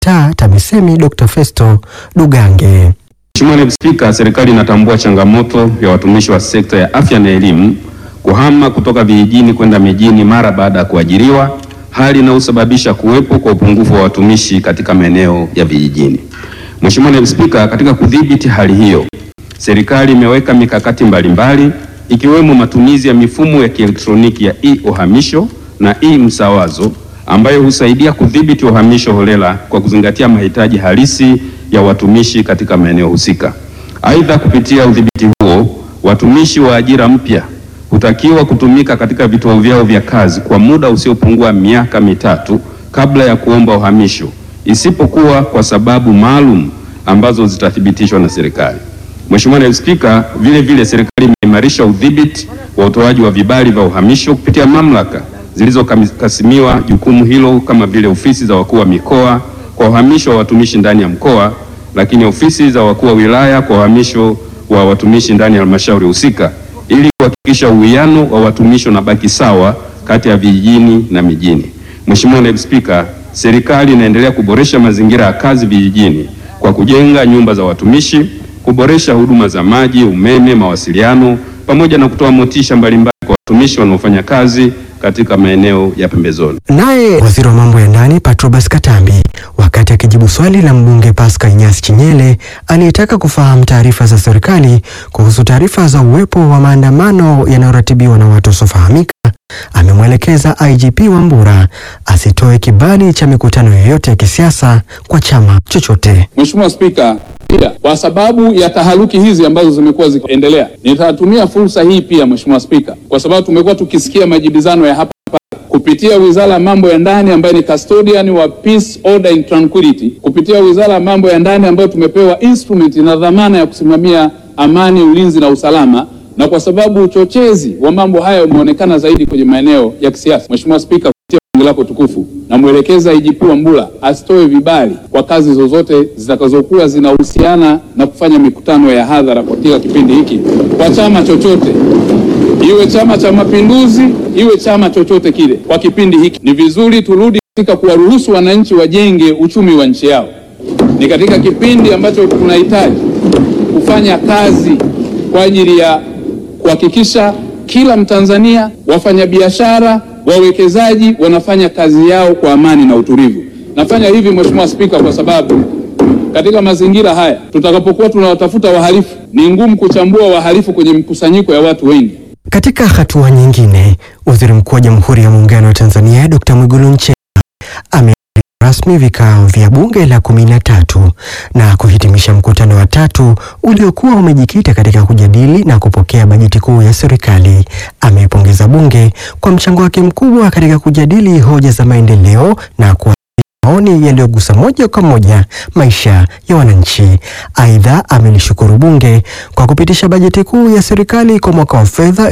taa TAMISEMI Dr. Festo Dugange. Mheshimiwa Naibu Spika, serikali inatambua changamoto ya watumishi wa sekta ya afya na elimu kuhama kutoka vijijini kwenda mijini mara baada ya kuajiriwa, hali inayosababisha kuwepo kwa upungufu wa watumishi katika maeneo ya vijijini. Mheshimiwa Naibu Spika, katika kudhibiti hali hiyo, serikali imeweka mikakati mbalimbali ikiwemo matumizi ya mifumo ya kielektroniki ya e-uhamisho na e-msawazo ambayo husaidia kudhibiti uhamisho holela kwa kuzingatia mahitaji halisi ya watumishi katika maeneo husika. Aidha, kupitia udhibiti huo, watumishi wa ajira mpya hutakiwa kutumika katika vituo vyao vya kazi kwa muda usiopungua miaka mitatu kabla ya kuomba uhamisho, isipokuwa kwa sababu maalum ambazo zitathibitishwa na serikali. Mheshimiwa Naibu Spika, vile vile serikali imeimarisha udhibiti wa utoaji wa vibali vya uhamisho kupitia mamlaka zilizokasimiwa jukumu hilo kama vile ofisi za wakuu wa mikoa kwa uhamisho wa watumishi ndani ya mkoa, lakini ofisi za wakuu wa wilaya kwa uhamisho wa watumishi ndani ya halmashauri husika ili kuhakikisha uwiano wa watumishi unabaki sawa kati ya vijijini na mijini. Mheshimiwa Naibu Spika, serikali inaendelea kuboresha mazingira ya kazi vijijini kwa kujenga nyumba za watumishi, kuboresha huduma za maji, umeme, mawasiliano pamoja na kutoa motisha mbalimbali kwa watumishi wanaofanya kazi katika maeneo ya pembezoni. Naye waziri wa mambo ya ndani Patrobas Katambi, wakati akijibu swali la mbunge Pascal Inyasi Chinyele aliyetaka kufahamu taarifa za serikali kuhusu taarifa za uwepo wa maandamano yanayoratibiwa na watu wasiofahamika, amemwelekeza IGP Wambura asitoe kibali cha mikutano yoyote ya kisiasa kwa chama chochote. Mheshimiwa Spika, pia kwa sababu ya taharuki hizi ambazo zimekuwa zikiendelea, nitatumia fursa hii pia Mheshimiwa Spika, kwa sababu tumekuwa tukisikia majibizano ya hapa hapa kupitia Wizara ya Mambo ya Ndani ambayo ni custodian wa peace, order and tranquility, kupitia Wizara ya Mambo ya Ndani ambayo tumepewa instrument na dhamana ya kusimamia amani, ulinzi na usalama na kwa sababu uchochezi wa mambo haya umeonekana zaidi kwenye maeneo ya kisiasa, Mheshimiwa Spika, kupitia bunge lako tukufu, namwelekeza IGP Wambura asitoe vibali kwa kazi zozote zitakazokuwa zinahusiana na kufanya mikutano ya hadhara katika kipindi hiki kwa chama chochote, iwe Chama cha Mapinduzi, iwe chama chochote kile. Kwa kipindi hiki ni vizuri turudi katika kuwaruhusu wananchi wajenge uchumi wa nchi yao. Ni katika kipindi ambacho tunahitaji kufanya kazi kwa ajili ya kuhakikisha kila Mtanzania, wafanyabiashara, wawekezaji wanafanya kazi yao kwa amani na utulivu. Nafanya hivi Mheshimiwa Spika, kwa sababu katika mazingira haya tutakapokuwa tunawatafuta wahalifu, ni ngumu kuchambua wahalifu kwenye mkusanyiko ya watu wengi. Katika hatua nyingine, waziri mkuu wa Jamhuri ya Muungano wa Tanzania Dr. Mwigulu Nchemba ame rasmi vikao vya bunge la kumi na tatu na kuhitimisha mkutano wa tatu uliokuwa umejikita katika kujadili na kupokea bajeti kuu ya serikali. Ameipongeza bunge kwa mchango wake mkubwa katika kujadili hoja za maendeleo na kuwa maoni yaliyogusa moja kwa moja maisha ya wananchi. Aidha, amelishukuru bunge kwa kupitisha bajeti kuu ya serikali kwa mwaka wa fedha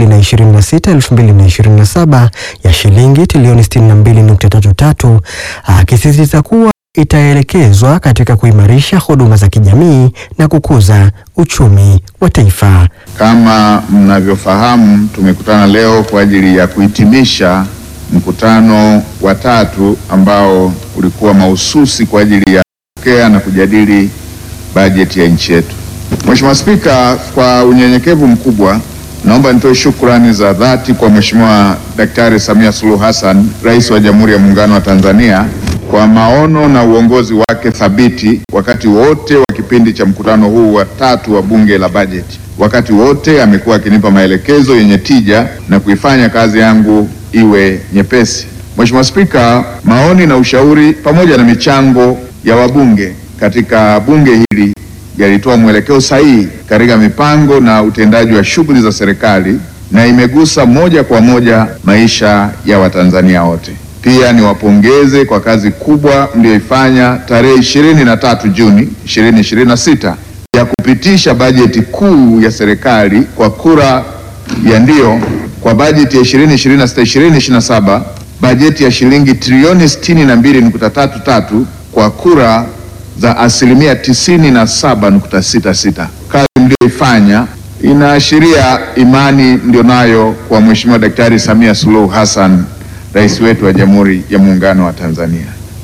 2026-2027 ya shilingi trilioni 62.33 akisisitiza kuwa itaelekezwa katika kuimarisha huduma za kijamii na kukuza uchumi wa taifa. Kama mnavyofahamu, tumekutana leo kwa ajili ya kuhitimisha mkutano wa tatu ambao ulikuwa mahususi kwa ajili ya kupokea na kujadili bajeti ya nchi yetu. Mheshimiwa Spika, kwa unyenyekevu mkubwa naomba nitoe shukrani za dhati kwa Mheshimiwa Daktari Samia Suluhu Hassan, Rais wa Jamhuri ya Muungano wa Tanzania kwa maono na uongozi wake thabiti wakati wote wa kipindi cha mkutano huu wa tatu wa Bunge la Bajeti. Wakati wote amekuwa akinipa maelekezo yenye tija na kuifanya kazi yangu iwe nyepesi. Mheshimiwa Spika, maoni na ushauri pamoja na michango ya wabunge katika bunge hili yalitoa mwelekeo sahihi katika mipango na utendaji wa shughuli za serikali na imegusa moja kwa moja maisha ya Watanzania wote. Pia niwapongeze kwa kazi kubwa mliyoifanya tarehe ishirini na tatu Juni 2026 ya kupitisha bajeti kuu ya serikali kwa kura ya ndio kwa bajeti ya 2026 2027 bajeti ya shilingi trilioni 62.33 kwa kura za asilimia 97.66. Kazi mliyoifanya inaashiria imani mlionayo kwa Mheshimiwa Daktari Samia Suluhu Hassan, rais wetu wa Jamhuri ya Muungano wa Tanzania.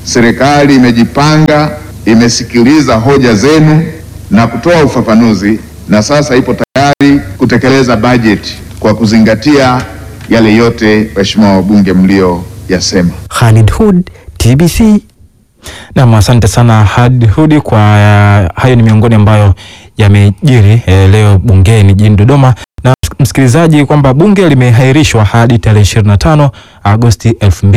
serikali imejipanga, imesikiliza hoja zenu na kutoa ufafanuzi, na sasa ipo tayari kutekeleza bajeti kwa kuzingatia yale yote waheshimiwa wabunge mlioyasema. Khalid Hud, TBC. Nam, asante sana Had Hudi kwa uh, hayo ni miongoni ambayo yamejiri eh, leo bungeni jijini Dodoma. Na msikilizaji, kwamba bunge limehairishwa hadi tarehe 25 Agosti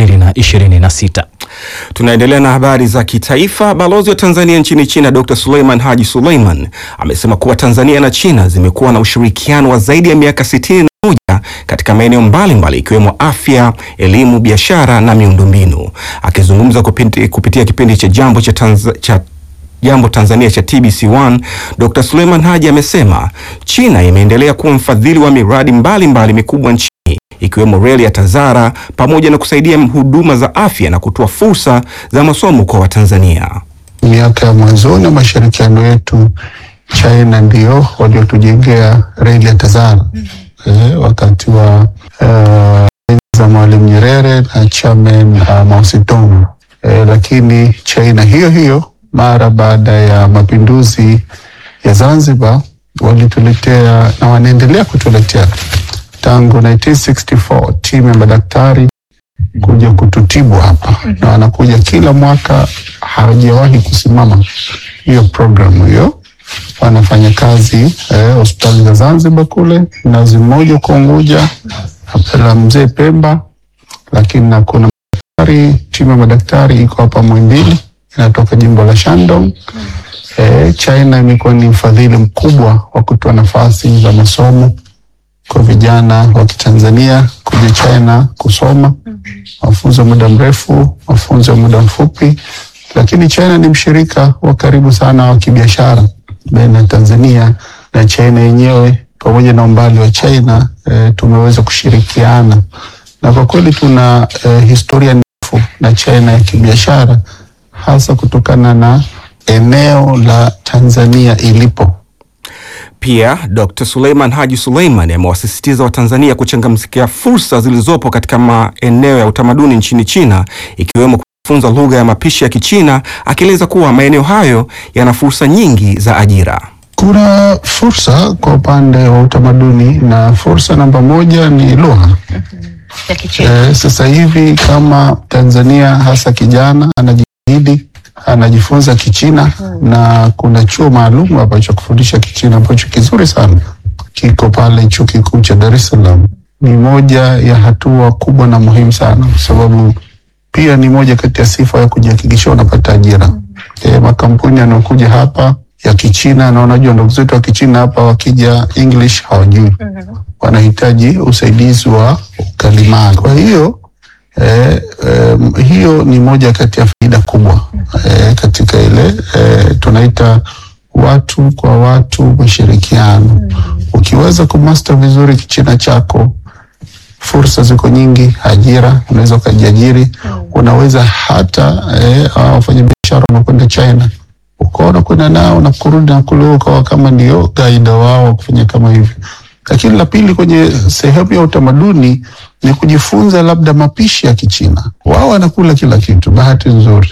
2026. Tunaendelea na habari za kitaifa. Balozi wa Tanzania nchini China Dr. Suleiman Haji Suleiman amesema kuwa Tanzania na China zimekuwa na ushirikiano wa zaidi ya miaka sitini na moja katika maeneo mbalimbali ikiwemo afya, elimu, biashara na miundombinu. Akizungumza kupiti, kupitia kipindi cha jambo cha, Tanza, cha Jambo Tanzania cha TBC1, Dr. Suleiman Haji amesema China imeendelea kuwa mfadhili wa miradi mbalimbali mikubwa nchini ikiwemo reli ya Tazara pamoja na kusaidia huduma za afya na kutoa fursa za masomo kwa Watanzania. Miaka ya mwanzoni wa mashirikiano yetu, China ndio waliotujengea reli ya Tazara eh, wakati wa eh, za Mwalimu Nyerere na Chairman uh, Mao Zedong eh, lakini China hiyo hiyo mara baada ya mapinduzi ya Zanzibar walituletea na wanaendelea kutuletea tangu 1964 timu ya madaktari kuja kututibu hapa na wanakuja kila mwaka, hawajawahi kusimama hiyo programu hiyo. Wanafanya kazi eh, hospitali za Zanzibar kule, Mnazi Mmoja kwa Unguja, la Mzee Pemba, lakini na kuna madaktari, timu ya madaktari iko hapa Muhimbili inatoka jimbo la Shandong. Eh, China imekuwa ni mfadhili mkubwa wa kutoa nafasi za masomo kwa vijana wa Kitanzania kuja China kusoma mafunzo ya muda mrefu, mafunzo ya muda mfupi, lakini China ni mshirika wa karibu sana wa kibiashara baina ya Tanzania na China yenyewe. Pamoja na umbali wa China eh, tumeweza kushirikiana na kwa kweli tuna eh, historia ndefu na China ya kibiashara hasa kutokana na eneo la Tanzania ilipo. Pia Dr. Suleiman Haji Suleiman amewasisitiza Watanzania kuchangamkia fursa zilizopo katika maeneo ya utamaduni nchini China ikiwemo kujifunza lugha ya mapishi ya Kichina, akieleza kuwa maeneo hayo yana fursa nyingi za ajira. Kuna fursa kwa upande wa utamaduni na fursa namba moja ni lugha. Eh, sasa hivi kama Tanzania hasa kijana anajitahidi anajifunza Kichina na kuna chuo maalum hapa cha kufundisha Kichina ambacho kizuri sana kiko pale chuo kikuu cha Dar es Salaam. Ni moja ya hatua kubwa na muhimu sana, kwa sababu pia ni moja kati ya sifa ya kujihakikishia unapata ajira. E, makampuni yanayokuja hapa ya Kichina na unajua ndugu zetu wa Kichina hapa wakija English hawajui, wanahitaji usaidizi wa ukalimani. Kwa hiyo Eh, em, hiyo ni moja kati ya faida kubwa eh, katika ile eh, tunaita watu kwa watu mashirikiano. Ukiweza kumaster vizuri Kichina chako, fursa ziko nyingi, ajira, unaweza ukajiajiri. Unaweza hata eh, hawa wafanyabiashara wanakwenda China ukaona kwenda nao na kurudi na kule ukawa kama ndio gaida wao wa kufanya kama hivyo. Lakini la pili, kwenye sehemu ya utamaduni ni kujifunza labda mapishi ya Kichina. Wao wanakula kila kitu, bahati nzuri.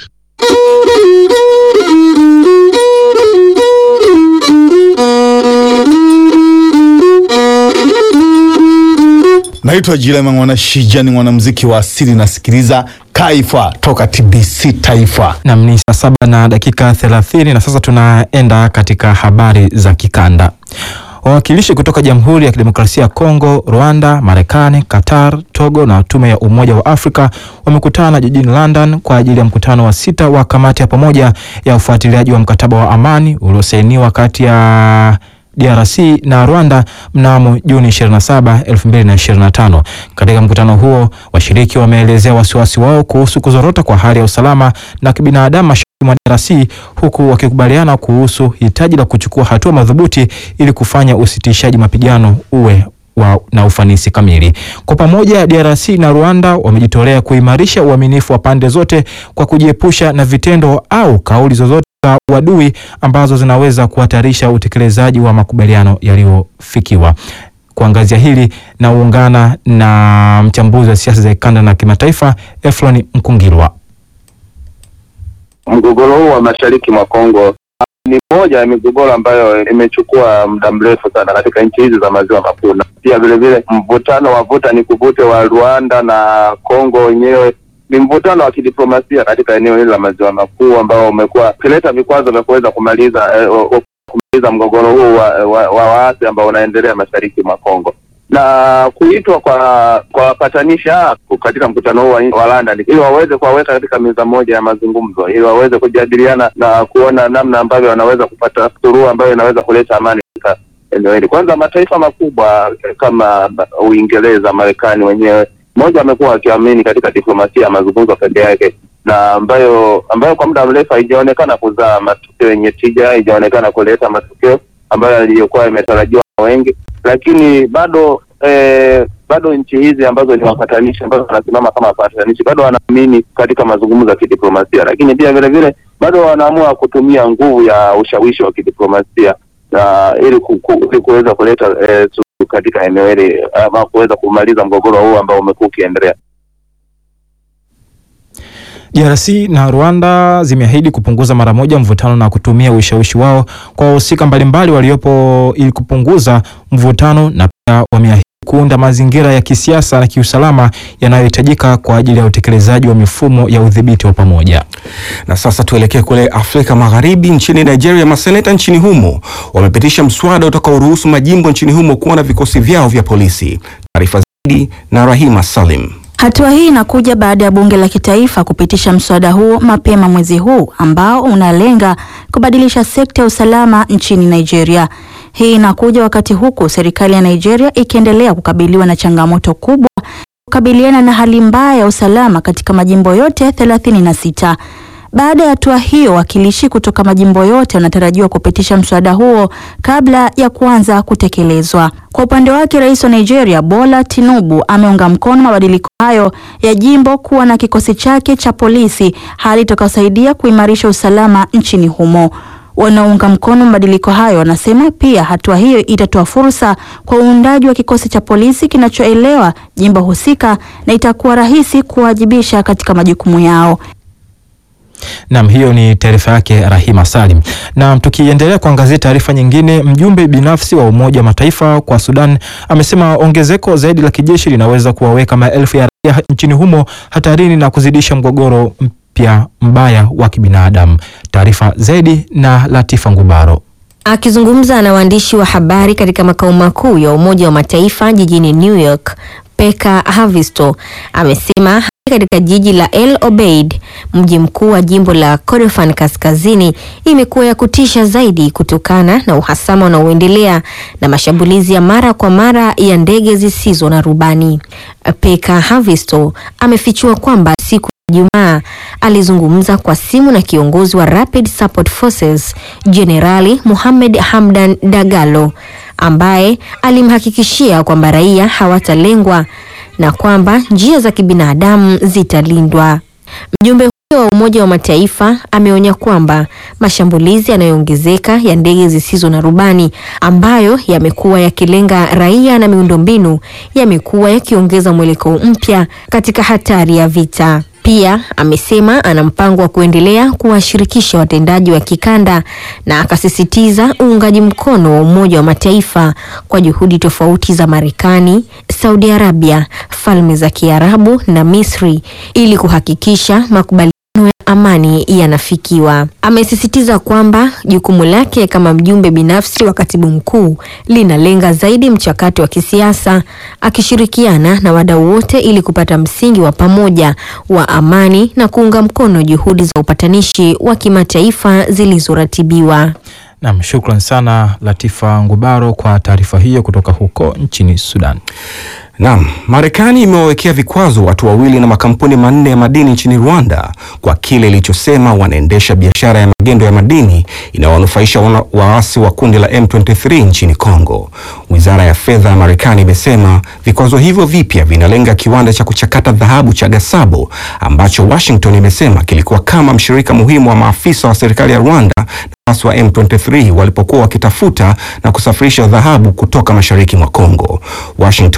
Naitwa Jilema Mwana Shija, ni mwanamuziki wa asili, nasikiliza Kaifa toka TBC Taifa. Nam ni saa saba na dakika thelathini na sasa tunaenda katika habari za kikanda. Wawakilishi kutoka Jamhuri ya Kidemokrasia ya Kongo, Rwanda, Marekani, Qatar, Togo na Tume ya Umoja wa Afrika wamekutana jijini London kwa ajili ya mkutano wa sita wa kamati ya pamoja ya ufuatiliaji wa mkataba wa amani uliosainiwa kati ya DRC na Rwanda mnamo Juni 27, 2025. Katika mkutano huo, washiriki wameelezea wasiwasi wao kuhusu kuzorota kwa hali ya usalama na kibinadamu mashariki mwa DRC huku wakikubaliana kuhusu hitaji la kuchukua hatua madhubuti ili kufanya usitishaji mapigano uwe wa, na ufanisi kamili. Kwa pamoja, DRC na Rwanda wamejitolea kuimarisha uaminifu wa pande zote kwa kujiepusha na vitendo au kauli zozote za uadui ambazo zinaweza kuhatarisha utekelezaji wa makubaliano yaliyofikiwa. Kuangazia hili na uungana na mchambuzi wa siasa za kikanda na kimataifa Eflon Mkungilwa. mgogoro huu wa mashariki mwa Kongo ni moja ya migogoro ambayo imechukua muda mrefu sana katika nchi hizi za maziwa makuu, na pia vile vile mvutano wa vuta ni kuvute wa Rwanda na Kongo wenyewe ni mvutano wa kidiplomasia katika eneo hili la maziwa makuu ambao umekuwa ukileta vikwazo vya kuweza kumaliza eh, o- o- kumaliza mgogoro huu wa, wa, wa waasi ambao unaendelea mashariki mwa Kongo na kuitwa kwa kwa wapatanishi hawa katika mkutano huu wa, wa London ili waweze kuwaweka katika meza moja ya mazungumzo ili waweze kujadiliana na kuona namna ambavyo wanaweza kupata suluhu ambayo inaweza kuleta amani katika eneo hili. Kwanza mataifa makubwa eh, kama Uingereza, Marekani wenyewe moja wamekuwa wakiamini katika diplomasia ya mazungumzo peke yake na ambayo ambayo kwa muda mrefu haijaonekana kuzaa matokeo yenye tija, haijaonekana kuleta matokeo ambayo yaliyokuwa yametarajiwa na wengi, lakini bado eh, bado nchi hizi ambazo ni wapatanishi ambazo wanasimama kama wapatanishi bado wanaamini katika mazungumzo ya kidiplomasia, lakini pia vile vile bado wanaamua kutumia nguvu ya ushawishi wa kidiplomasia na ili ku- ku- ili kuweza kuleta eh, suluhu katika eneo hili ama kuweza kumaliza mgogoro huu ambao umekuwa ukiendelea. DRC na Rwanda zimeahidi kupunguza mara moja mvutano na kutumia ushawishi wao kwa wahusika mbalimbali waliopo ili kupunguza mvutano na pia wameahidi kuunda mazingira ya kisiasa na kiusalama yanayohitajika kwa ajili ya utekelezaji wa mifumo ya udhibiti wa pamoja. Na sasa tuelekee kule Afrika Magharibi. Nchini Nigeria, maseneta nchini humo wamepitisha mswada utakaoruhusu majimbo nchini humo kuwa na vikosi vyao vya polisi. Taarifa zaidi na Rahima Salim. Hatua hii inakuja baada ya bunge la kitaifa kupitisha mswada huo mapema mwezi huu ambao unalenga kubadilisha sekta ya usalama nchini Nigeria. Hii inakuja wakati huku serikali ya Nigeria ikiendelea kukabiliwa na changamoto kubwa kukabiliana na hali mbaya ya usalama katika majimbo yote 36. Baada ya hatua hiyo, wakilishi kutoka majimbo yote wanatarajiwa kupitisha mswada huo kabla ya kuanza kutekelezwa. Kwa upande wake, rais wa Nigeria Bola Tinubu ameunga mkono mabadiliko hayo ya jimbo kuwa na kikosi chake cha polisi, hali itakayosaidia kuimarisha usalama nchini humo. Wanaounga mkono mabadiliko hayo wanasema pia hatua hiyo itatoa fursa kwa uundaji wa kikosi cha polisi kinachoelewa jimbo husika na itakuwa rahisi kuwajibisha katika majukumu yao. Naam, hiyo ni taarifa yake Rahima Salim. Na tukiendelea kuangazia taarifa nyingine, mjumbe binafsi wa Umoja wa Mataifa kwa Sudan amesema ongezeko zaidi la kijeshi linaweza kuwaweka maelfu ya raia nchini humo hatarini na kuzidisha mgogoro mpya mbaya wa kibinadamu. Taarifa zaidi na Latifa Ngubaro. Akizungumza na waandishi wa habari katika makao makuu ya Umoja wa Mataifa jijini New York, Peka Havisto amesema hali katika jiji la El Obeid, mji mkuu wa jimbo la Kordofan Kaskazini, imekuwa ya kutisha zaidi kutokana na uhasama unaoendelea na mashambulizi ya mara kwa mara ya ndege zisizo na rubani. Peka Havisto amefichua kwamba siku Jumaa alizungumza kwa simu na kiongozi wa Rapid Support Forces Jenerali Mohamed Hamdan Dagalo ambaye alimhakikishia kwamba raia hawatalengwa na kwamba njia za kibinadamu zitalindwa. Mjumbe huyo wa Umoja wa Mataifa ameonya kwamba mashambulizi yanayoongezeka ya ndege zisizo na rubani ambayo yamekuwa yakilenga raia na miundombinu yamekuwa yakiongeza mwelekeo mpya katika hatari ya vita. Pia amesema ana mpango wa kuendelea kuwashirikisha watendaji wa kikanda na akasisitiza uungaji mkono wa Umoja wa Mataifa kwa juhudi tofauti za Marekani, Saudi Arabia, Falme za Kiarabu na Misri ili kuhakikisha makubaliano ya amani yanafikiwa. Amesisitiza kwamba jukumu lake kama mjumbe binafsi wa katibu mkuu linalenga zaidi mchakato wa kisiasa, akishirikiana na wadau wote ili kupata msingi wa pamoja wa amani na kuunga mkono juhudi za upatanishi wa kimataifa zilizoratibiwa. Naam, shukran sana Latifa Ngubaro kwa taarifa hiyo kutoka huko nchini Sudan. Naam, Marekani imewawekea vikwazo watu wawili na makampuni manne ya madini nchini Rwanda kwa kile ilichosema wanaendesha biashara ya magendo ya madini inayowanufaisha wana- waasi wa kundi la M23 nchini Kongo. Wizara ya fedha ya Marekani imesema vikwazo hivyo vipya vinalenga kiwanda cha kuchakata dhahabu cha Gasabo ambacho Washington imesema kilikuwa kama mshirika muhimu wa maafisa wa serikali ya Rwanda na waasi wa M23 walipokuwa wakitafuta na kusafirisha dhahabu kutoka mashariki mwa Kongo. Washington imesisitiza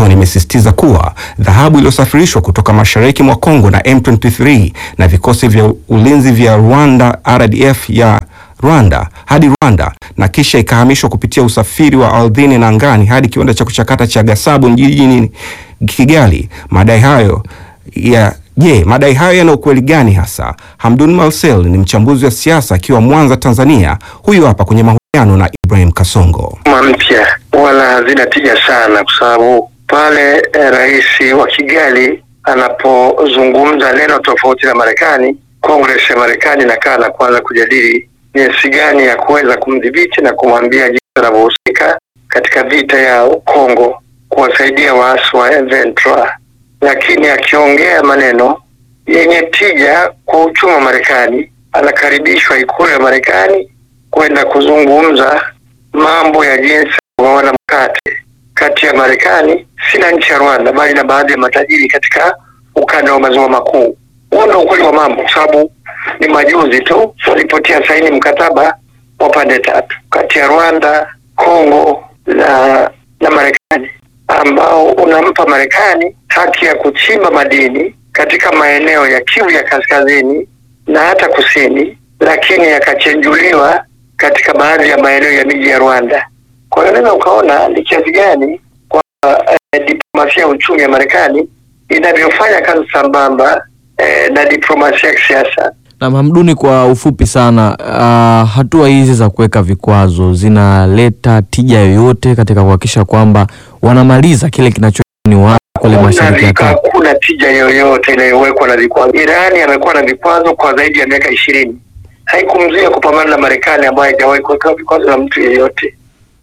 akisisitiza kuwa dhahabu iliyosafirishwa kutoka mashariki mwa Kongo na M23 na vikosi vya ulinzi vya Rwanda RDF ya Rwanda hadi Rwanda na kisha ikahamishwa kupitia usafiri wa ardhini na angani hadi kiwanda cha kuchakata cha Gasabo jijini Kigali. Madai hayo ya je, madai hayo yana ukweli gani hasa? Hamdun Marcel ni mchambuzi wa siasa akiwa Mwanza, Tanzania. Huyu hapa kwenye mahojiano na Ibrahim Kasongo. mpya wala hazina tija sana, kwa sababu pale eh, rais wa Kigali anapozungumza neno tofauti na Marekani, Congress ya Marekani inakaa na kuanza kujadili jinsi gani ya kuweza kumdhibiti na kumwambia jinsi anavyohusika katika vita ya Kongo kuwasaidia waasi wa M23, lakini akiongea maneno yenye tija kwa uchumi wa Marekani, anakaribishwa ikulu ya Marekani kwenda kuzungumza mambo ya jinsi ya kugawana mkate kati ya Marekani si na nchi ya Rwanda, bali na baadhi ya matajiri katika ukanda wa maziwa makuu. Huo ndio ukweli wa mambo, kwa sababu ni majuzi tu walipotia saini mkataba wa pande tatu kati ya Rwanda, Kongo na na Marekani ambao unampa Marekani haki ya kuchimba madini katika maeneo ya Kivu ya kaskazini na hata kusini, lakini yakachenjuliwa katika baadhi ya maeneo ya miji ya Rwanda. Kwa hiyo unaweza ukaona ni kiasi gani kwa eh, diplomasia ya uchumi ya Marekani inavyofanya kazi sambamba eh, na diplomasia ya kisiasa. Na Hamduni, kwa ufupi sana, uh, hatua hizi za kuweka vikwazo zinaleta tija yoyote katika kuhakikisha kwamba wanamaliza kile kinachoni wao kule mashariki ya kati? Hakuna tija yoyote inayowekwa na vikwazo. Irani amekuwa na vikwazo kwa zaidi ya miaka ishirini, haikumzuia kupambana na Marekani ambayo haijawahi kuwekewa vikwazo na mtu yeyote.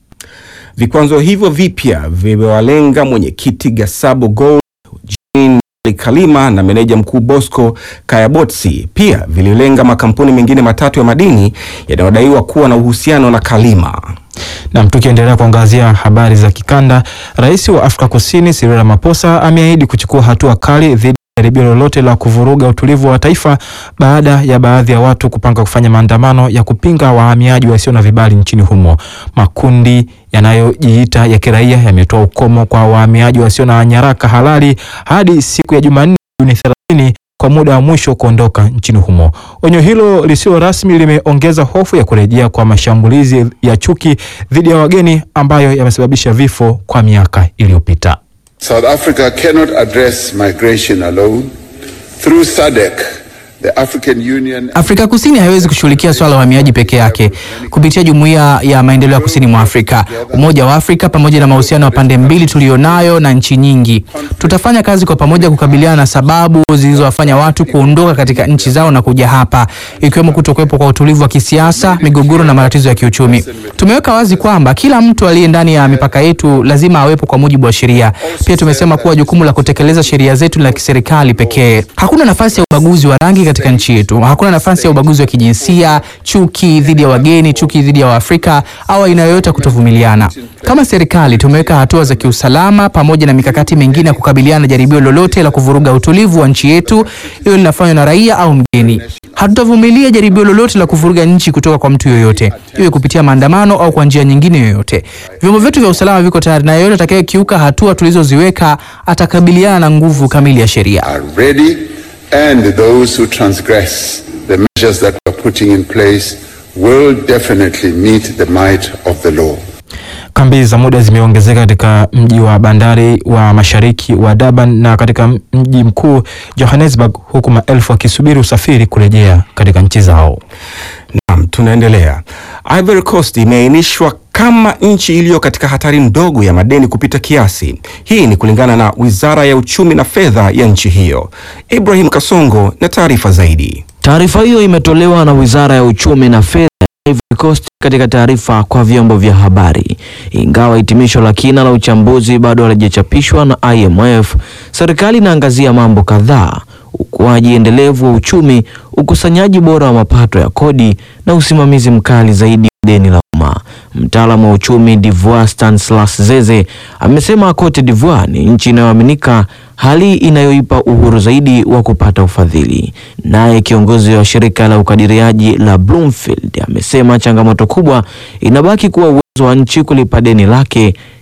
Vikwazo hivyo vipya vimewalenga mwenyekiti Gasabo Gold, Jean Kalima na meneja mkuu Bosco Kayabotsi. Pia vililenga makampuni mengine matatu ya madini yanayodaiwa kuwa na uhusiano na Kalima. Nam, tukiendelea kuangazia habari za kikanda, rais wa Afrika Kusini Cyril Ramaphosa ameahidi kuchukua hatua kali dhidi ya jaribio lolote la kuvuruga utulivu wa taifa baada ya baadhi ya watu kupanga kufanya maandamano ya kupinga wahamiaji wasio na vibali nchini humo. Makundi yanayojiita ya kiraia yametoa ukomo kwa wahamiaji wasio na nyaraka halali hadi siku ya Jumanne Juni 30 kwa muda wa mwisho kuondoka nchini humo. Onyo hilo lisilo rasmi limeongeza hofu ya kurejea kwa mashambulizi ya chuki dhidi ya wageni ambayo yamesababisha vifo kwa miaka iliyopita. South Africa cannot address migration alone. Through SADC, the African Union Afrika Kusini haiwezi kushughulikia swala la uhamiaji peke yake. Kupitia Jumuiya ya Maendeleo ya Kusini mwa Afrika, Umoja wa Afrika, pamoja na mahusiano ya pande mbili tuliyonayo na nchi nyingi, tutafanya kazi kwa pamoja kukabiliana na sababu zilizowafanya watu kuondoka katika nchi zao na kuja hapa, ikiwemo kutokuwepo kwa utulivu wa kisiasa, migogoro na matatizo ya kiuchumi. Tumeweka wazi kwamba kila mtu aliye ndani ya mipaka yetu lazima awepo kwa mujibu wa sheria. Pia tumesema kuwa jukumu la kutekeleza sheria zetu ni la kiserikali pekee. Hakuna nafasi ya ubaguzi wa rangi katika nchi yetu. Hakuna nafasi ya ubaguzi wa kijinsia, chuki dhidi ya wageni, chuki dhidi ya Waafrika au aina yoyote ya kutovumiliana. Kama serikali tumeweka hatua za kiusalama pamoja na mikakati mingine ya kukabiliana na jaribio lolote la kuvuruga utulivu wa nchi yetu, iwe linafanywa na raia au mgeni. Hatutavumilia jaribio lolote la kuvuruga nchi kutoka kwa mtu yoyote, iwe kupitia maandamano au kwa njia nyingine yoyote. Vyombo vyetu vya usalama viko tayari, na yeyote atakayekiuka hatua tulizoziweka atakabiliana na nguvu kamili ya sheria. are ready, and those who transgress the measures that we're putting in place will definitely meet the might of the law. Kambi za muda zimeongezeka katika mji wa bandari wa mashariki wa Durban na katika mji mkuu Johannesburg, huku maelfu wakisubiri usafiri kurejea katika nchi zao. Naam, tunaendelea. Ivory Coast imeainishwa kama nchi iliyo katika hatari ndogo ya madeni kupita kiasi. Hii ni kulingana na Wizara ya Uchumi na Fedha ya nchi hiyo. Ibrahim Kasongo na taarifa zaidi. Taarifa hiyo imetolewa na Wizara ya Uchumi na Fedha ya Ivory Coast katika taarifa kwa vyombo vya habari. Ingawa hitimisho la kina la uchambuzi bado halijachapishwa na IMF, serikali inaangazia mambo kadhaa: ukuaji endelevu wa uchumi, ukusanyaji bora wa mapato ya kodi na usimamizi mkali zaidi wa deni la umma. Mtaalamu wa uchumi Divoire Stanislas Zeze amesema Cote d'Ivoire ni nchi inayoaminika, hali inayoipa uhuru zaidi wa kupata ufadhili. Naye kiongozi wa shirika la ukadiriaji la Bloomfield amesema changamoto kubwa inabaki kuwa uwezo wa nchi kulipa deni lake,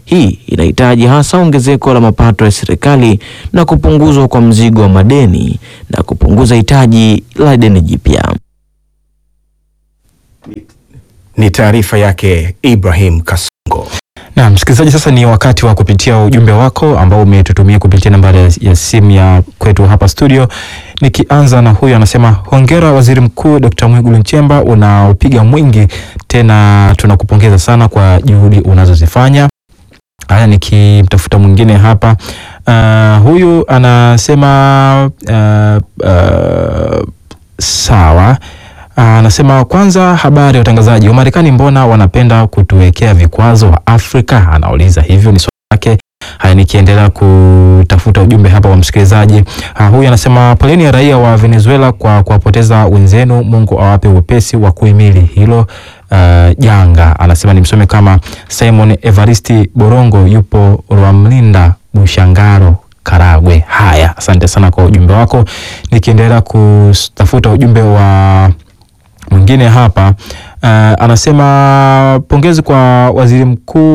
Hii inahitaji hasa ongezeko la mapato ya serikali na kupunguzwa kwa mzigo wa madeni na kupunguza hitaji la deni jipya. Ni taarifa yake Ibrahim Kasongo. Na msikilizaji, sasa ni wakati wa kupitia ujumbe wako ambao umetutumia kupitia nambari ya- ya simu ya kwetu hapa studio. Nikianza na huyu anasema, hongera Waziri Mkuu Dr. Mwigulu Nchemba, unaopiga mwingi tena, tunakupongeza sana kwa juhudi unazozifanya. Haya, nikimtafuta mwingine hapa uh, huyu anasema uh, uh, sawa anasema kwanza, habari ya utangazaji wa Marekani, mbona wanapenda kutuwekea vikwazo wa Afrika? Anauliza hivyo, ni swali lake. Haya, nikiendelea kutafuta ujumbe hapa wa msikilizaji uh, huyu anasema poleni ya raia wa Venezuela kwa kuwapoteza wenzenu, Mungu awape uwepesi wa kuhimili hilo uh, janga. Anasema nimsome kama Simon Evaristi Borongo, yupo Rwamlinda Bushangaro Karagwe. Haya, asante sana kwa ujumbe wako. Nikiendelea kutafuta ujumbe wa mwingine hapa uh, anasema pongezi kwa waziri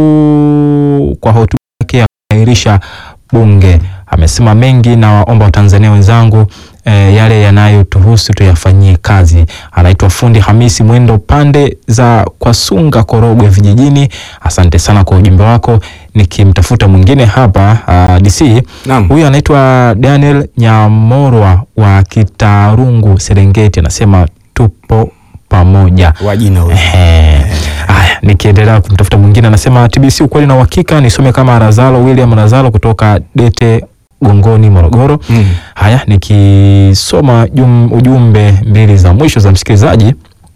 mkuu kwa hotuba yake ya kuahirisha bunge. Amesema mengi na waomba Watanzania wenzangu eh, yale yanayotuhusu tuyafanyie kazi. Anaitwa fundi Hamisi Mwendo pande za Kwasunga Korogwe vijijini. Asante sana kwa ujumbe wako. Nikimtafuta mwingine hapa uh, DC huyu anaitwa Daniel Nyamorwa wa Kitarungu Serengeti, anasema tupo pamoja wajina huyo. Haya, nikiendelea kumtafuta mwingine anasema TBC ukweli na uhakika, nisome kama Razalo William Razalo kutoka Dete Gongoni Morogoro. Haya, nikisoma jum, ujumbe mbili za mwisho za msikilizaji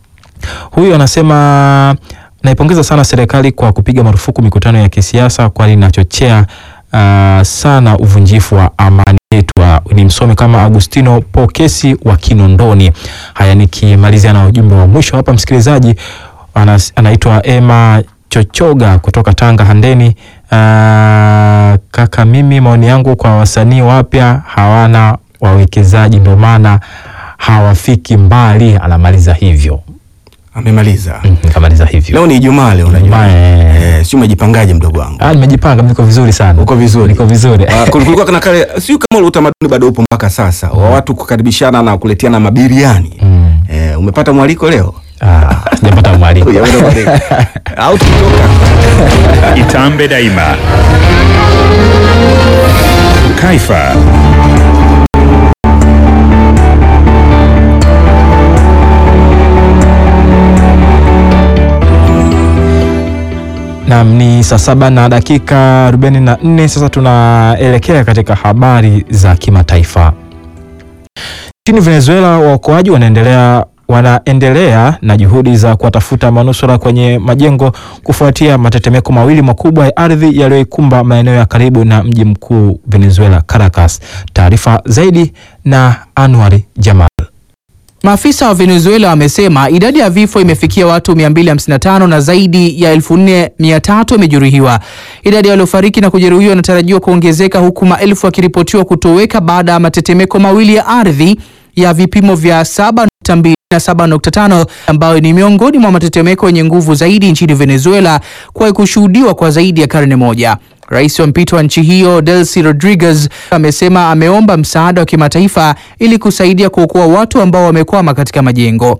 huyu anasema naipongeza sana serikali kwa kupiga marufuku mikutano ya kisiasa kwani inachochea uh, sana uvunjifu wa amani yetu. Uh, ni msome kama Agustino Pokesi wa Kinondoni. Haya, nikimalizia na ujumbe wa mwisho hapa msikilizaji anas, anaitwa Emma Chochoga kutoka Tanga Handeni. Uh, kaka, mimi maoni yangu kwa wasanii wapya hawana wawekezaji, ndio maana hawafiki mbali. Anamaliza hivyo. Amemaliza. Kamaliza hivyo. Leo ni Ijumaa leo unajua. Eh, si umejipangaje mdogo wangu? Ah, nimejipanga, niko vizuri sana. Uko vizuri. Niko vizuri. Ah, kulikuwa kuna kale sio kama ule utamaduni bado upo mpaka sasa wa watu kukaribishana na kuletiana mabiriani. Eh, umepata mwaliko leo? Ah, sijapata mwaliko. Hujapata mwaliko. Au tukitoka. Itambe daima. Kaifa. Naam, ni saa saba na dakika 44. Sasa tunaelekea katika habari za kimataifa. Nchini Venezuela, waokoaji wanaendelea wanaendelea na juhudi za kuwatafuta manusura kwenye majengo kufuatia matetemeko mawili makubwa ya ardhi yaliyoikumba maeneo ya karibu na mji mkuu Venezuela, Caracas. Taarifa zaidi na Anwari Jamal. Maafisa wa Venezuela wamesema idadi ya vifo imefikia watu 255 na zaidi ya 4300 wamejeruhiwa. Idadi ya waliofariki na kujeruhiwa inatarajiwa kuongezeka huku maelfu wakiripotiwa kutoweka baada ya matetemeko mawili ya ardhi ya vipimo vya 7.2 na 7.5 ambayo ni miongoni mwa matetemeko yenye nguvu zaidi nchini Venezuela kuwahi kushuhudiwa kwa zaidi ya karne moja. Rais wa mpito wa nchi hiyo Delcy Rodriguez amesema ameomba msaada wa kimataifa ili kusaidia kuokoa watu ambao wamekwama katika majengo.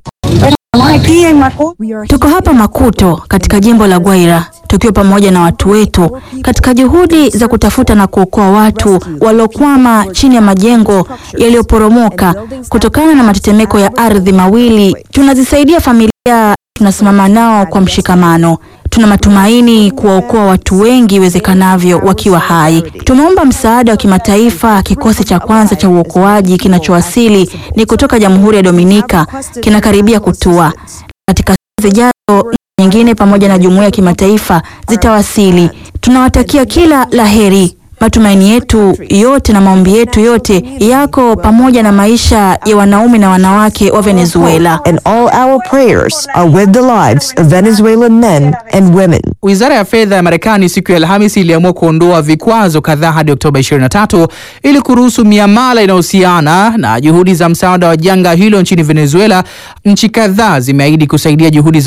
Tuko hapa Makuto katika jimbo la Guaira tukiwa pamoja na watu wetu katika juhudi za kutafuta na kuokoa watu waliokwama chini ya majengo yaliyoporomoka kutokana na matetemeko ya ardhi mawili. Tunazisaidia familia, tunasimama nao kwa mshikamano. Tuna matumaini kuwaokoa watu wengi iwezekanavyo wakiwa hai. Tumeomba msaada wa kimataifa. Kikosi cha kwanza cha uokoaji kinachowasili ni kutoka Jamhuri ya Dominika, kinakaribia kutua. Katika siku zijazo, nchi nyingine pamoja na jumuiya ya kimataifa zitawasili. Tunawatakia kila la heri. Matumaini yetu yote na maombi yetu yote yako pamoja na maisha ya wanaume na wanawake wa Venezuela. And all our prayers are with the lives of Venezuelan men and women. Wizara ya fedha ya Marekani siku ya Alhamisi iliamua kuondoa vikwazo kadhaa hadi Oktoba 23 ili kuruhusu miamala inayohusiana na juhudi za msaada wa janga hilo nchini Venezuela. Nchi kadhaa zimeahidi kusaidia juhudi za uokoaji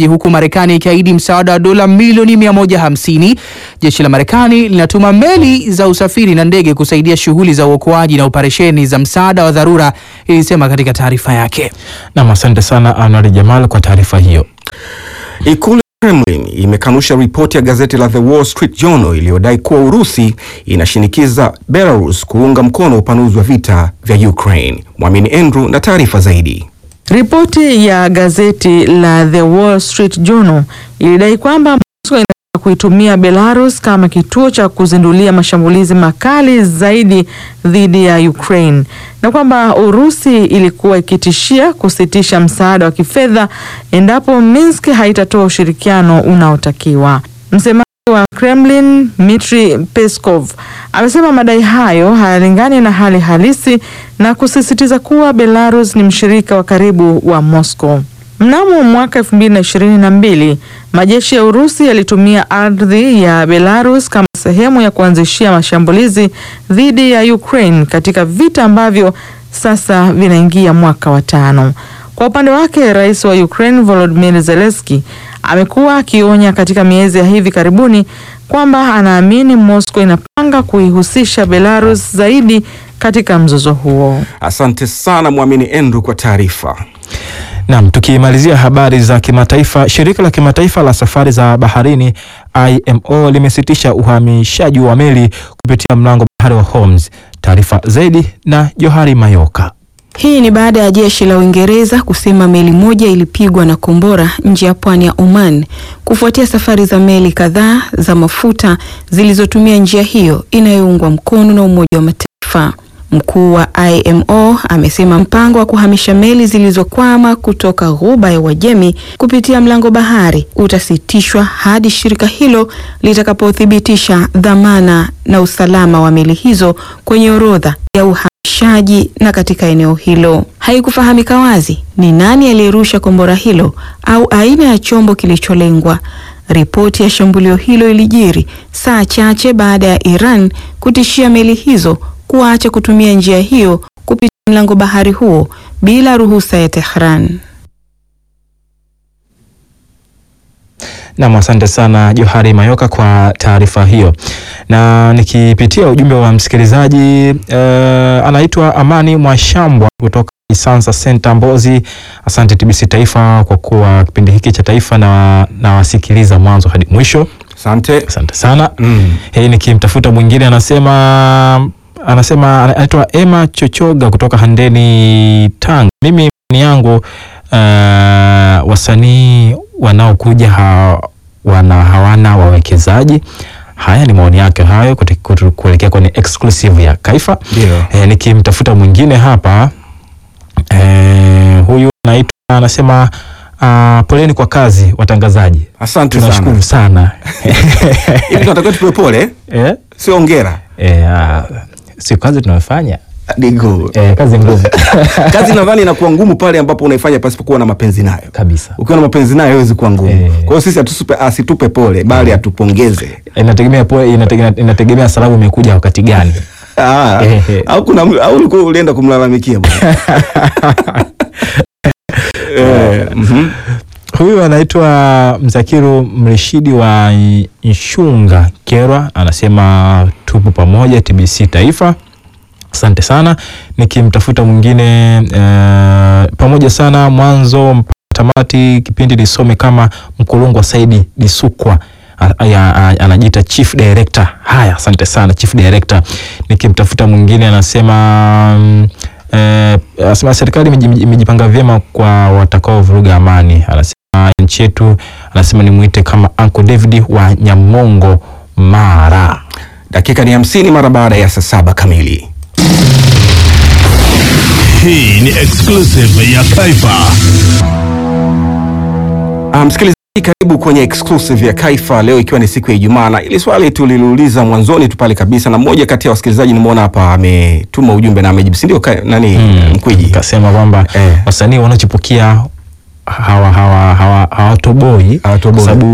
huku Marekani ikiahidi msaada wa dola milioni 150. Jeshi la Marekani linatuma meli za usafiri na ndege kusaidia shughuli za uokoaji na operesheni za msaada wa dharura, ilisema katika taarifa yake. Nam, asante sana Anwar Jamal kwa taarifa hiyo. Ikulu ya Kremlin imekanusha ripoti ya gazeti la The Wall Street Journal iliyodai kuwa Urusi inashinikiza Belarus kuunga mkono upanuzi wa vita vya Ukraine. Mwamini Andrew na taarifa zaidi. Ripoti ya gazeti la The Wall Street Journal ilidai kwamba Moscow inataka kuitumia Belarus kama kituo cha kuzindulia mashambulizi makali zaidi dhidi ya Ukraine na kwamba Urusi ilikuwa ikitishia kusitisha msaada wa kifedha endapo Minsk haitatoa ushirikiano unaotakiwa. Msemaji wa Kremlin Dmitry Peskov amesema madai hayo hayalingani na hali halisi na kusisitiza kuwa Belarus ni mshirika wa karibu wa Moscow. Mnamo mwaka 2022 majeshi ya Urusi yalitumia ardhi ya Belarus kama sehemu ya kuanzishia mashambulizi dhidi ya Ukraine katika vita ambavyo sasa vinaingia mwaka wa tano. Kwa upande wake, rais wa Ukraine Volodymyr Zelensky amekuwa akionya katika miezi ya hivi karibuni kwamba anaamini Moscow inapanga kuihusisha Belarus zaidi katika mzozo huo. Asante sana Mwamini Andrew kwa taarifa. Naam, tukimalizia habari za kimataifa, shirika la kimataifa la safari za baharini IMO limesitisha uhamishaji wa meli kupitia mlango bahari wa Hormuz. Taarifa zaidi na Johari Mayoka. Hii ni baada ya jeshi la Uingereza kusema meli moja ilipigwa na kombora nje ya pwani ya Oman kufuatia safari za meli kadhaa za mafuta zilizotumia njia hiyo inayoungwa mkono na Umoja wa Mataifa. Mkuu wa IMO amesema mpango wa kuhamisha meli zilizokwama kutoka Ghuba ya Uajemi kupitia mlango bahari utasitishwa hadi shirika hilo litakapothibitisha dhamana na usalama wa meli hizo kwenye orodha ya uhamishaji na katika eneo hilo. Haikufahamika wazi ni nani aliyerusha kombora hilo au aina ya chombo kilicholengwa. Ripoti ya shambulio hilo ilijiri saa chache baada ya Iran kutishia meli hizo kuacha kutumia njia hiyo kupitia mlango bahari huo bila ruhusa ya Tehran. Nam, asante sana Johari Mayoka kwa taarifa hiyo. Na nikipitia ujumbe wa msikilizaji uh, anaitwa Amani Mwashambwa kutoka Isansa Center Mbozi. Asante TBC Taifa kwa kuwa kipindi hiki cha taifa na nawasikiliza mwanzo hadi mwisho. Asante, asante sana mm. Hii nikimtafuta mwingine anasema anasema anaitwa Emma Chochoga kutoka Handeni Tanga. Mimi ni yangu uh, wasanii wanaokuja ha, wana hawana wawekezaji. Haya ni maoni yake hayo kuelekea kwenye exclusive ya Kaifa. E, nikimtafuta mwingine hapa e, huyu anaitwa anasema uh, poleni kwa kazi watangazaji. Asante tunashukuru sana. Hivi tunatakiwa tupewe pole eh? Sio ongera eh, uh, sio kazi tunayofanya Digo. Eh, kazi ngumu. kazi nadhani inakuwa ngumu pale ambapo unaifanya pasipokuwa na mapenzi nayo kabisa. Ukiwa na mapenzi nayo haiwezi kuwa ngumu. Eh. Kwa hiyo sisi atusupe, asitupe pole bali atupongeze. Inategemea pole, inategemea, inategemea salamu imekuja wakati gani. Ah, au kuna au ulikuwa ulienda kumlalamikia bwana. eh, mm -hmm. Huyu anaitwa Mzakiru Mrishidi wa Nshunga Kerwa, anasema tupo pamoja TBC Taifa. Asante sana. Nikimtafuta mwingine uh, pamoja sana mwanzo mpaka tamati, kipindi nisome kama Mkulungwa Saidi Disukwa anajiita chief director. Haya, asante sana chief director. Nikimtafuta mwingine anasema um, eh, anasema serikali imejipanga vyema kwa watakao vuruga amani. Anasema nchi yetu, anasema nimwite kama Uncle David wa Nyamongo Mara. Dakika ni hamsini mara baada ya saa saba kamili. Hii ni exclusive ya Kaifa. Ah, msikilizaji karibu kwenye exclusive ya Kaifa leo ikiwa ni siku ya Ijumaa, na ili swali tuliliuliza mwanzoni tu pale kabisa, na mmoja kati ya wasikilizaji nimeona hapa ametuma ujumbe na amejibu, si ndio? Nani hmm, Mkwiji kasema kwamba eh, wasanii wanaochipukia hawa hawa hawatoboi hawa, hawa, sababu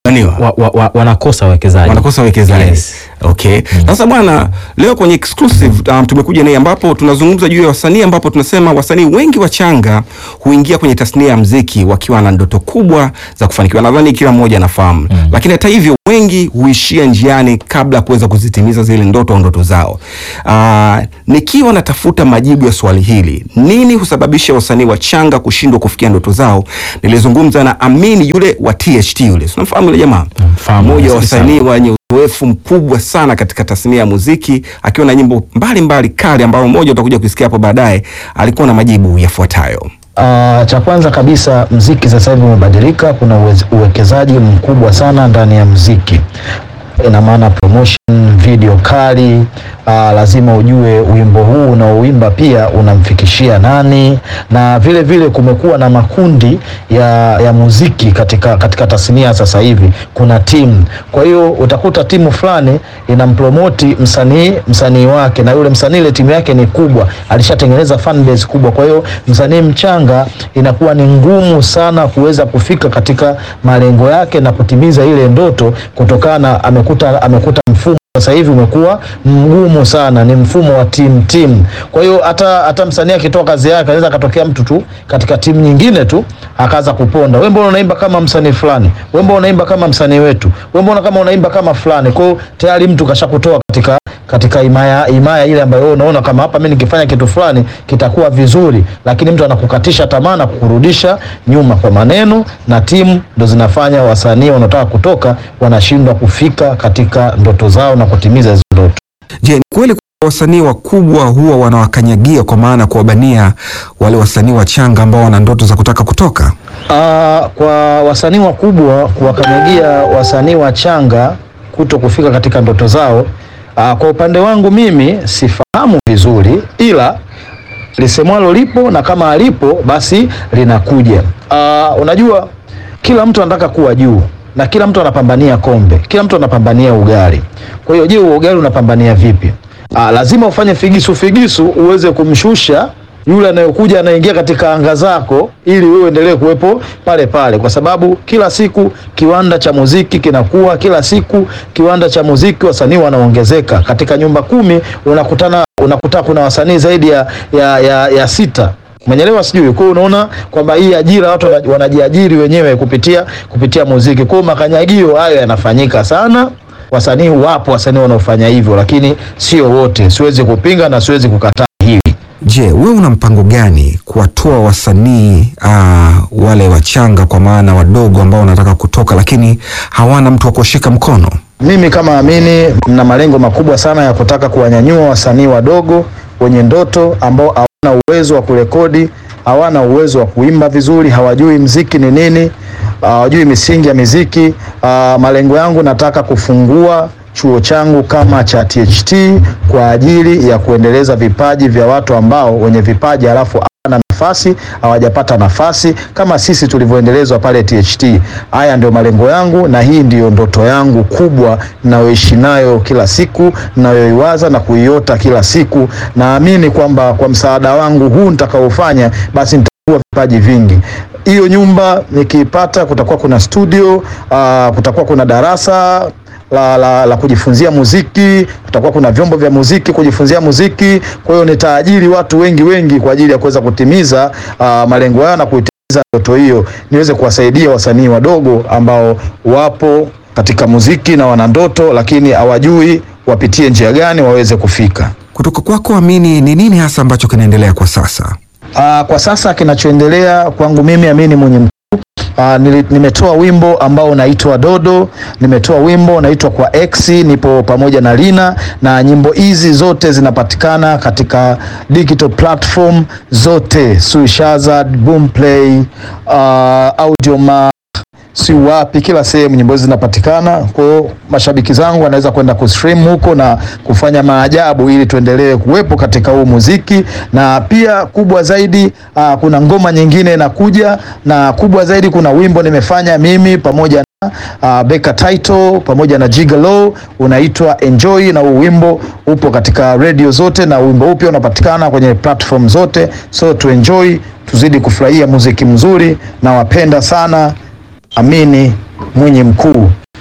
wa, wa, wa, wanakosa wawekezaji wanakosa wawekezaji okay. Sasa bwana, leo kwenye exclusive um, tumekuja naye ambapo tunazungumza juu ya wasanii ambapo tunasema wasanii wengi wachanga huingia kwenye tasnia ya mziki wakiwa na ndoto kubwa za kufanikiwa. Nadhani kila mmoja anafahamu mm. Lakini hata hivyo wengi huishia njiani kabla ya kuweza kuzitimiza zile ndoto au ndoto zao. Uh, nikiwa natafuta majibu ya swali hili, nini husababisha wasanii wachanga kushindwa kufikia ndoto zao, nilizungumza na Amini yule wa THT yule, unamfahamu yule jamaa, mmoja wa wasanii wenye uzoefu mkubwa sana katika tasnia ya muziki akiwa na nyimbo mbalimbali kali ambayo moja utakuja kusikia hapo baadaye. Alikuwa na majibu yafuatayo. Uh, cha kwanza kabisa mziki sasa hivi umebadilika. Kuna uwez- uwekezaji mkubwa sana ndani ya mziki, ina maana promotion, video kali. Uh, lazima ujue wimbo huu unaoimba pia unamfikishia nani, na vile vile kumekuwa na makundi ya, ya muziki katika, katika tasnia sasa hivi. Kuna timu, kwa hiyo utakuta timu fulani inampromoti msanii msanii wake, na yule msanii ile timu yake ni kubwa, alishatengeneza fan base kubwa. Kwa hiyo msanii mchanga inakuwa ni ngumu sana kuweza kufika katika malengo yake na kutimiza ile ndoto, kutokana na amekuta amekuta mfumo sasa hivi umekuwa mgumu sana, ni mfumo wa timu timu. Kwa hiyo hata hata msanii akitoa kazi yake anaweza akatokea mtu tu katika timu nyingine tu akaanza kuponda, wewe mbona unaimba kama msanii fulani, wewe mbona unaimba kama msanii wetu, wewe mbona kama unaimba kama fulani. Kwa hiyo tayari mtu kashakutoa katika katika imaya imaya ile ambayo wewe unaona kama hapa mimi nikifanya kitu fulani kitakuwa vizuri, lakini mtu anakukatisha tamaa na kukurudisha nyuma kwa maneno, na timu ndo zinafanya wasanii wanaotaka kutoka wanashindwa kufika katika ndoto zao na kutimiza hizo ndoto. Je, ni kweli kwa wasanii wakubwa huwa wanawakanyagia kwa maana kuwabania wale wasanii wachanga ambao wana ndoto za kutaka kutoka? Uh, kwa wasanii wakubwa kuwakanyagia wasanii wachanga kuto kufika katika ndoto zao, uh, kwa upande wangu mimi sifahamu vizuri, ila lisemwalo lipo na kama alipo basi linakuja. Uh, unajua kila mtu anataka kuwa juu na kila mtu anapambania kombe, kila mtu anapambania ugali. Kwa hiyo je, huo ugali unapambania vipi? Uh, lazima ufanye figisu figisu uweze kumshusha yule anayekuja anaingia katika anga zako, ili wewe endelee kuwepo pale pale, kwa sababu kila siku kiwanda cha muziki kinakuwa, kila siku kiwanda cha muziki wasanii wanaongezeka. Katika nyumba kumi unakutana unakuta kuna wasanii zaidi ya, ya, ya, ya sita Umenyelewa sijui. Kwa hiyo unaona kwamba hii ajira watu wana- wanajiajiri wenyewe kupitia kupitia muziki. Kwa hiyo makanyagio hayo yanafanyika sana. Wasanii wapo wasanii wanaofanya hivyo, lakini sio wote. Siwezi kupinga na siwezi kukataa hili. Je, wewe una mpango gani kuwatoa wasanii uh, wale wachanga kwa maana wadogo ambao wanataka kutoka lakini hawana mtu wa kushika mkono? Mimi kama Amini na malengo makubwa sana ya kutaka kuwanyanyua wasanii wadogo wenye ndoto ambao hawana uwezo wa kurekodi, hawana uwezo wa kuimba vizuri, hawajui mziki ni nini, hawajui misingi ya miziki. Ah, malengo yangu nataka kufungua chuo changu kama cha THT kwa ajili ya kuendeleza vipaji vya watu ambao wenye vipaji halafu hawana nafasi hawajapata nafasi kama sisi tulivyoendelezwa pale THT. Haya ndio malengo yangu na hii ndiyo ndoto yangu kubwa ninayoishi nayo kila siku, ninayoiwaza na kuiota kila siku. Naamini kwamba kwa msaada wangu huu nitakaofanya, basi nitakuwa vipaji vingi. Hiyo nyumba nikiipata, kutakuwa kuna studio uh, kutakuwa kuna darasa la, la, la kujifunzia muziki, kutakuwa kuna vyombo vya muziki kujifunzia muziki. Kwa hiyo nitaajiri watu wengi wengi kwa ajili ya kuweza kutimiza uh, malengo hayo na kuitimiza ndoto hiyo, niweze kuwasaidia wasanii wadogo ambao wapo katika muziki na wana ndoto, lakini hawajui wapitie njia gani waweze kufika. Kutoka kwako Amini, ni nini hasa ambacho kinaendelea kwa sasa? Uh, kwa sasa kinachoendelea kwangu mimi Amini mwenye mkuu Uh, nili- nimetoa wimbo ambao unaitwa Dodo, nimetoa wimbo unaitwa Kwa X, nipo pamoja na Lina, na nyimbo hizi zote zinapatikana katika digital platform zote, Suishazad, Boomplay, uh, Audiomack si wapi, kila sehemu nyimbo hizi zinapatikana. Kwa hiyo mashabiki zangu wanaweza kwenda kustream huko na kufanya maajabu, ili tuendelee kuwepo katika huu muziki, na pia kubwa zaidi aa, kuna ngoma nyingine inakuja, na kubwa zaidi kuna wimbo nimefanya mimi pamoja na uh, Beka Title pamoja na Gigolo unaitwa Enjoy, na huu wimbo upo katika radio zote, na wimbo upya unapatikana kwenye platform zote, so tu enjoy, tuzidi kufurahia muziki mzuri, na wapenda sana Amini Mwinyi Mkuu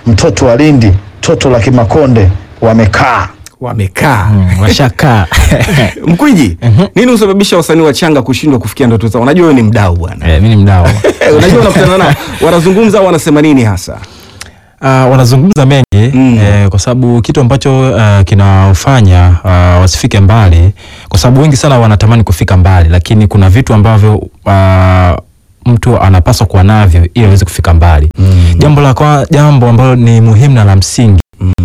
mtoto wa Lindi, toto la Kimakonde wamekaa wamekaa washakaa. Mkwiji, nini husababisha wasanii wachanga kushindwa kufikia ndoto zao? Unajua wewe ni mdau bwana. Eh, mimi ni mdau. Unajua unakutana nao wanazungumza au wanasema nini hasa? Uh, wanazungumza mengi eh, kwa sababu kitu ambacho uh, kinawafanya uh, wasifike mbali, kwa sababu wengi sana wanatamani kufika mbali, lakini kuna vitu ambavyo uh, mtu anapaswa kuwa navyo ili aweze kufika mbali. Jambo la kwa, jambo ambalo ni muhimu na la msingi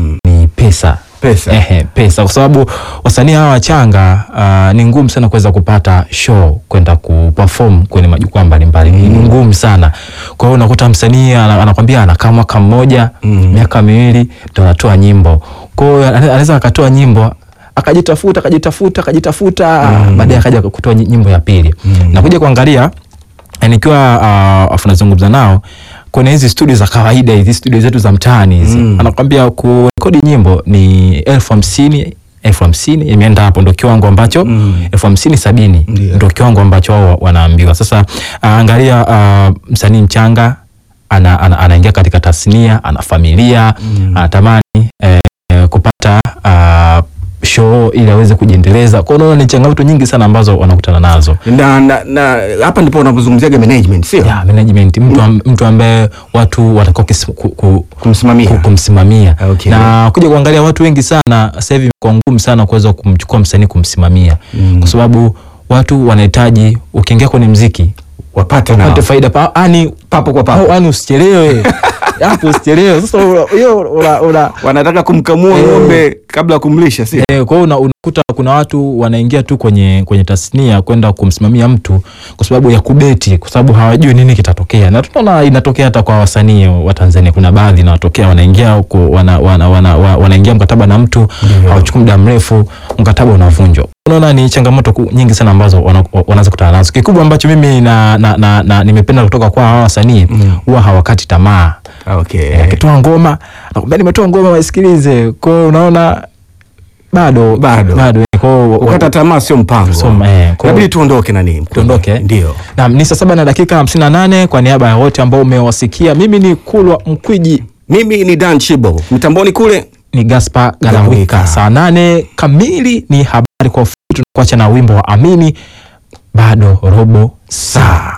ni pesa. Pesa. Ehe, pesa kwa sababu wasanii hawa wachanga uh, ni ngumu sana kuweza kupata show kwenda kuperform kwenye majukwaa mbalimbali ni ngumu sana. Kwa hiyo unakuta msanii ana- anakwambia anakaa mwaka mmoja miaka miwili ndo anatoa nyimbo. Kwa hiyo ana- anaweza akatoa nyimbo akajitafuta akajitafuta akajitafuta baadaye akaja kutoa nyi- nyimbo ya pili na kuja kuangalia eh, nikiwa uh, afu nazungumza nao kwenye hizi studio za kawaida hizi studio zetu za mtaani hizi anakwambia kurekodi nyimbo ni elfu hamsini elfu hamsini imeenda hapo ndo kiwango ambacho elfu hamsini sabini ndo kiwango ambacho wao wanaambiwa sasa uh, angalia uh, msanii mchanga ana, ana, anaingia katika tasnia ana familia anatamani eh, eh, kupata uh, show ili aweze kujiendeleza kwa hiyo unaona ni changamoto nyingi sana ambazo wanakutana nazo na, na, na hapa ndipo unapozungumziaga management sio? Yeah, management mtu, am, mtu ambaye watu watakuwa kis- ku, ku, kumsimamia, ku, kumsimamia. Okay. na kuja kuangalia watu wengi sana sasa hivi imekuwa ngumu sana kuweza kumchukua msanii kumsimamia kwa sababu watu wanahitaji ukiingia kwenye mziki wapate wapate nao. faida pa, ani papo kwa papo yani usichelewe hapo usichelewe sasa una- hiyo una- una- wanataka kumkamua Eh. ng'ombe kabla ya kumlisha sio? Eh, kwa hiyo una- unakuta kuna watu wanaingia tu kwenye kwenye tasnia kwenda kumsimamia mtu kwa sababu ya kubeti, kwa sababu hawajui nini kitatokea, na tunaona inatokea hata kwa wasanii wa Tanzania. Kuna baadhi inatokea wanaingia huko wana, wana, wana, wana, wanaingia mkataba na mtu hawachukui muda mrefu, mkataba unavunjwa. Unaona ni changamoto ku- nyingi sana ambazo wana- wanaweza kutana nazo. Kikubwa ambacho mimi na, na, na, na nimependa kutoka kwa hawa wasanii huwa hawakati tamaa. Okay. Eh, akitoa ngoma nakwambia nimetoa ngoma waisikilize. Kwa hiyo unaona bado Bado. bado kwa hiyo Ukata tamaa sio mpango. So, eh, kwa hiyo- Inabidi tuondoke na nini? tuondoke Ndio. Naam, ni saa saba na dakika hamsini na nane kwa niaba ya wote ambao umewasikia. Mimi ni Kulwa Mkwiji, mimi ni Dan Chibo, mitamboni kule ni Gaspar Galawika. Saa nane kamili ni habari kwa ufupi, tunakuacha na wimbo wa Amini, bado robo saa.